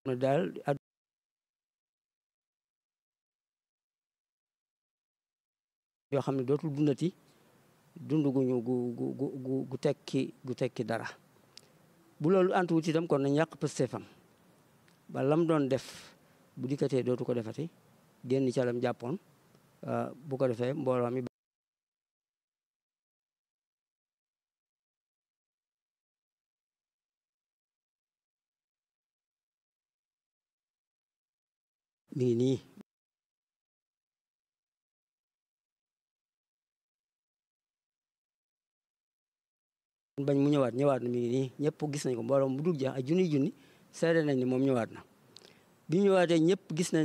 daal yoo xam ne dootul dundati dund guñu gu gu gu gu tekki gu tekki dara bu loolu antuwut itam kon nañ yàq pëstéefam ba lam doon def bu dikkatee dootu ko defati génn ca lam jàppoon bu ko defee mbooloo mi mi ngi nii bañ mu ñëwaat ñëwaat na mi ngi nii ñëpp gis nañ ko mbooloo mu dul jeex ay junniy junni seede nañ ni moom ñëwaat na bi ñëwaatee ñëpp gis nañ